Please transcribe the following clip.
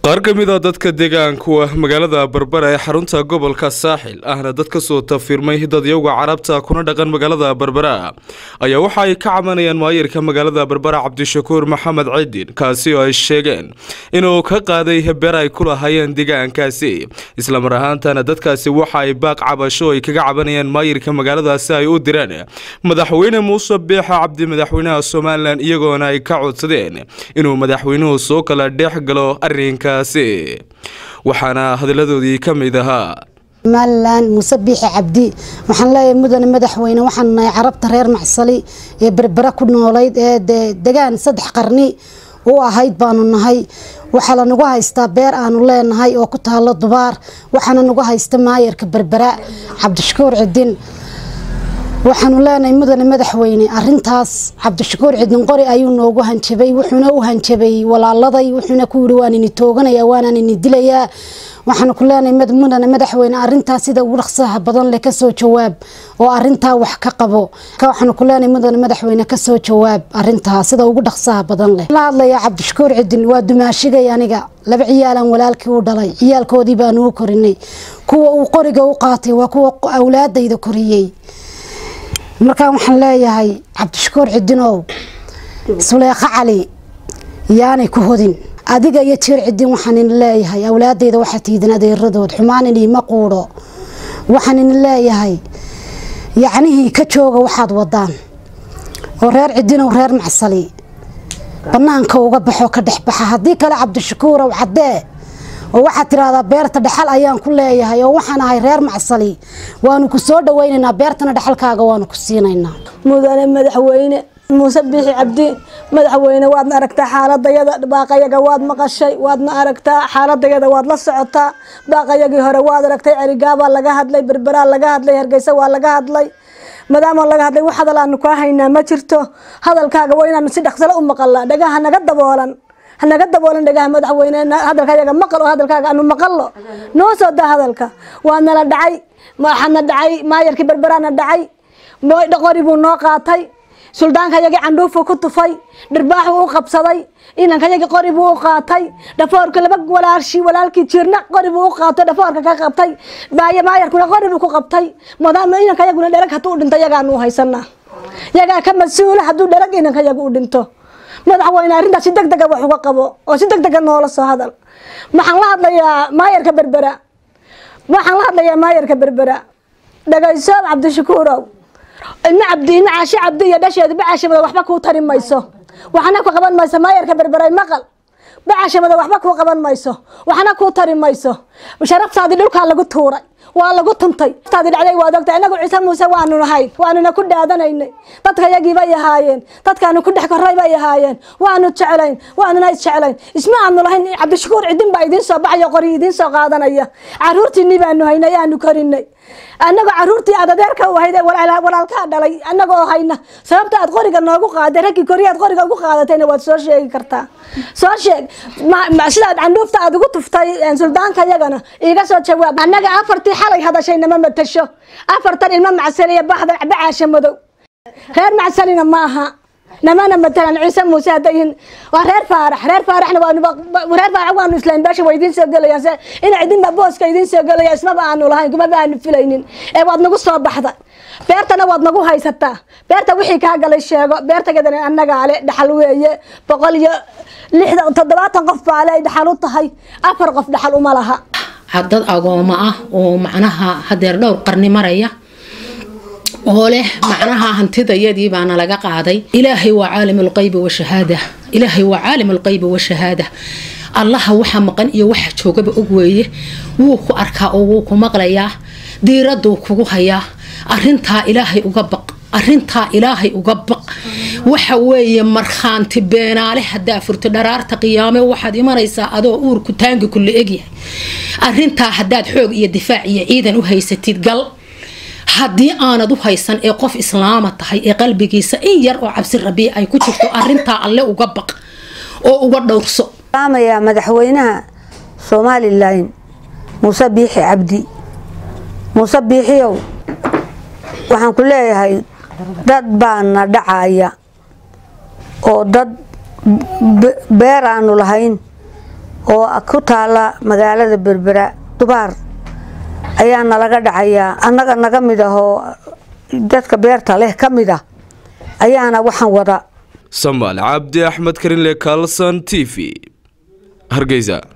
qaar ka mid a dadka deegaanku ah magaalada berbera ee xarunta gobolka saaxil ahna dad kasoo tafiirmay dadyowga carabta kuna dhaqan magaalada berbera ayaa waxa ay ka cabanayaan maayirka magaalada berbera cabdishakuur maxamed ciidin kaasi oo ay sheegeen inuu ka qaaday beer ay ku lahaayeen deegaankaasi islamar ahaantana dadkaasi waxa ay baaq cabasho ay kaga cabanayaan maayirka magaaladaasi ay u direen madaxweyne muuse biixa cabdi madaxweynaha somalilan iyagoona ay ka codsadeen inuu madaxweynuhu soo kala dheex galo arinka waxaana hadalladoodii ka mid ahaa somalilan muuse biixi cabdi waxaan leeyahay mudane madaxweyne waxaan nahay carabta reer macsali ee berbera ku noolayd ee degaan saddex qarni u ahayd baanu nahay waxaa lanagu haystaa beer aanu leenahay oo ku taalo dubaar waxaana nagu haysta maayarka berbera cabdishakuur cidin waxaanu leenahay mudane madaxweyne arintaas cabdishakuur cidin qori ayuu noogu hanjabay wuxuuna u hanjabay walaaladay wuxuuna ku yiri waan ini tooganaya waanaan ini dilayaa waxaanu ku leenahay mudane madaxweyne arintaas sida ugu dhaqsaha badan leh kasoo jawaab oo arintaa wax ka qabo waxaanu ku leenahay mudane madaxweyne kasoo jawaab arintaa sida ugu dhaqsaha badan leh la hadlaya cabdishakuur cidin waa dumaashigay aniga laba ciyaalan walaalkii u dhalay ciyaalkoodii baanu u korinay kuwa uu qoriga u qaatay waa kuwa awlaadayda koriyey markaan waxaan leeyahay cabdishakuur cidinow suleekha cali yaanay ku hodin adiga iyo jiir cidin waxaan in leeyahay awlaadayda waxaa tiidin adeeradood xumaan iniima quudho waxaan in leeyahay yacnihii ka jooga waxaad wadaan oo reer cidinow reer macsali banaanka uga baxo ka dhex baxa haddii kale cabdishakuurow caddee oo waxaad tiraahdaa beerta dhexal ayaan ku leeyahay oo waxaan ahay reer macsali waanu ku soo dhawaynaynaa beertana dhexalkaaga waanu ku siinaynaa mudane madaxweyne muuse biixi cabdi madaxweyne waadna aragtaa xaaladayada baaqayaga waad maqashay waadna aragtaa xaaladayada waad la socotaa baaqayagii hore waad aragtay cerigaabaa laga hadlay berberaa laga hadlay hargeysa waa laga hadlay maadaama laga hadlay wax hadal aanu kaa haynaa ma jirto hadalkaaga waa inaanu si dhaqsalo u maqalnaa dhagaha naga daboolan hanaga daboolan dhagaha madaxweyne hadalka yaga maqal oo hadalkaaga anu maqallo noo soo daa hadalka waa nala dhacay waxaana dhacay maayarkii berberaana dhacay qori buu noo qaatay suldaanka yagii candhuufuu ku tufay dhirbaaxuu u qabsaday inanka yagii qori buu u qaatay dhafoorka laba walaalshi walaalkii jirna qori buu u qaatay dhafoorka ka qabtay maayarkuna qori buu ku qabtay maadaama inanka yaguna dherag hadduu u dhinto yagaanu haysanaa yagaa ka mas-uula hadduu dherag inanka yagu u dhinto madaxweyne arrintaas si deg dega wax uga qabo oo si deg dega noola soo hadal waxaan la hadlayaa maayarka berbera waxaan la hadlayaa maayarka berbera dhagayso cabdishakuurow ilma cabdi ilma caashe cabdi iyo dhasheedu bacashamada waxba kuu tari mayso waxna ku qaban mayso maayarka berberay maqal bacashamada waxba kuu qaban mayso waxna kuu tari mayso sharaftaadii dhulkaa lagu tuuray waa lagu tuntay taadi dhacday waad ogtay inagu ciise muuse waanu nahayn waanuna ku dhaadanaynay dadka yagii bay ahaayeen dadkaanu ku dhex koray bay ahaayeen waanu jeclayn waanuna isjeclayn isma aanu lahayn cabdishakuur cidin baa idiin soo baxayo qori idiin soo qaadanaya caruurtiinii baanu haynay aanu korinay annagoo caruurtii aad adeerka u ahayd walaalkaa dhalay annagoo hayna sababta aad qoriga noogu qaaday raggii kori aad qoriga ugu qaadatayna waad soo sheegi kartaa soo sheeg sidaad candhuufta aad ugu tuftay suldaanka yagana iiga soo jawaab annaga afartii xalay hadashay nama matasho afartan ilmo macsaliya baxda bacaasha madow reer macsalina ma aha namana matalan ciise muuse haddayin waa reer faarax reer faaraxna reer faarax waanu islayn beesha waa idiin soo gelayaan ina cidinba booska idiin soo gelaya ismaba aanu lahayn kumaba aanu filaynin ee waad nagu soo baxda beertana waad nagu haysataa beerta wixii kaa galay sheego beertageedana annagaa le dhaxal weeye boqol iyo lixda toddobaatan qof baa le ay dhaxal u tahay afar qof dhaxal uma laha dad agooma ah oo macnaha hadeer dhowr qarni maraya oo leh macnaha hantidayadii baana laga qaaday ilaahay waa caalimulqaybi washahaada ilaahay waa caalimulqaybi washahaada allaha waxa maqan iyo waxa joogaba og weeye wuu ku arkaa oo wuu ku maqlayaa diiraduu kugu hayaa arintaa ilaahay uga baq arintaa ilaahay uga baq waxa weeye markhaanti beenaale hadaa furto dharaarta qiyaame waxaad imanaysaa adoo uurku taangi kula egyahay arintaa hadaad xoog iyo difaac iyo ciidan u haysatid gal haddii aanad u haysan ee qof islaama tahay ee qalbigiisa in yar oo cabsi rabii ay ku jirto arintaa alle uga baq oo uga dhowrso amayaa madaxweynaha somalilan muuse biixi cabdi muuse biixiyow waxaan ku leeyahay dad baana dhacaya oo dad beer aanu lahayn oo ku taala magaalada berbera dubaar ayaa nalaga dhacayaa annaga naga mid ah oo dadka beerta leh ka mid ah ayaana waxaan wada samaal cabdi axmed karinle kaalson t v hargeysa